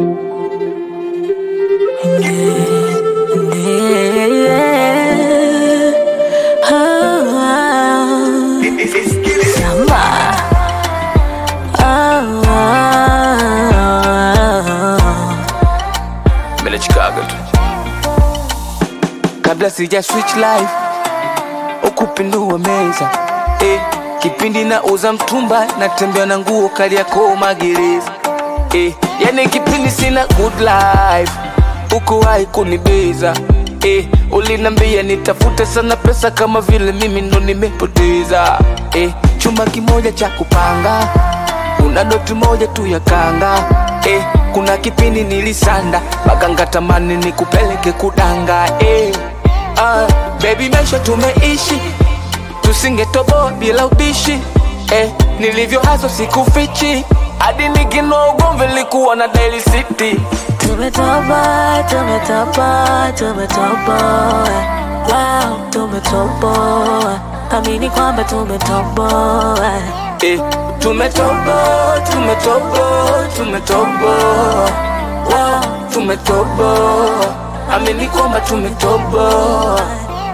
Mimi Chicago tu. Kabla sija switch life ukupindua meza eh, kipindi na uza mtumba natembea na nguo kali yako magereza eh, yani kipindi sina good life ukuwahi kunibeza eh, ulinambia nitafute sana pesa kama vile mimi ndo nimepoteza eh, chumba kimoja cha kupanga una doti moja tu ya kanga eh, kuna kipindi nilisanda maganga tamani nikupeleke kudanga eh, ah, baby maisha tumeishi tusingetoboa bila ubishi eh, nilivyo hazo sikufichi hadi nikinoa ugomvi likuwa na Daily City Tumetoboa, tumetoboa, tumetoboa. Wow, tumetoboa. Amini kwamba tumetoboa. eh, tumetoboa tumetoboa tumetoboa wow, tumetoboa amini kwamba tumetoboa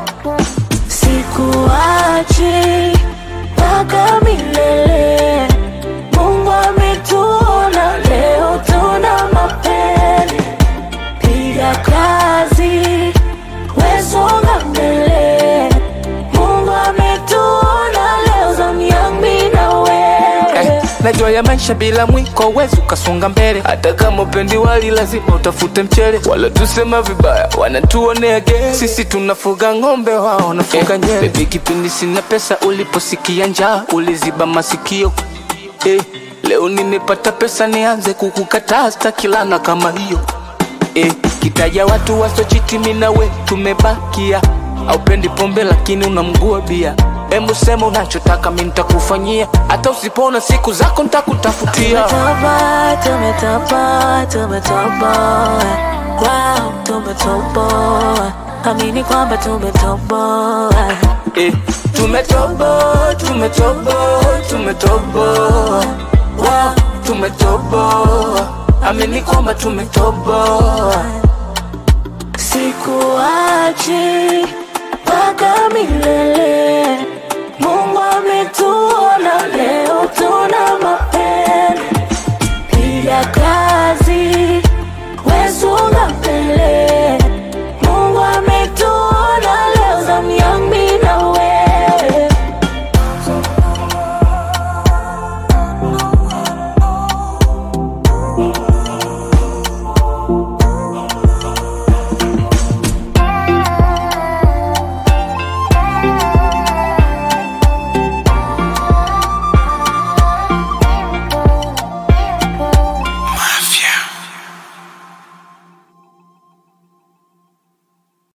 Sikuachi mpaka milele. Mungu ametuona leo, tuna mapele. Piga kazi, wesonga mbele. Mungu ametuona leo, zamu yangu mimi na wewe. Eh, najua ya maisha bila mwiko wezi ukasonga mbele hata kama upendi wali lazima utafute mchele wala tusema vibaya wanatuonea ge sisi tunafuga ng'ombe wao wanafuga eh, nyele bebi kipindi sina pesa uliposikia njaa uliziba masikio eh, leo nimepata pesa nianze kukukataa stakilana kama hiyo eh, kitaja watu wasochiti minawe tumebakia aupendi pombe lakini unamgua bia Embu sema unachotaka mi nitakufanyia hata usipona siku zako nitakutafutia Tumetoboa, tumetoboa, tumetoboa. Wow, tumetoboa. Amini kwamba tumetoboa. eh, tumetoboa tumetoboa tumetoboa wow, tumetoboa amini kwamba tumetoboa Sikuachi mpaka milele. Mungu ametuona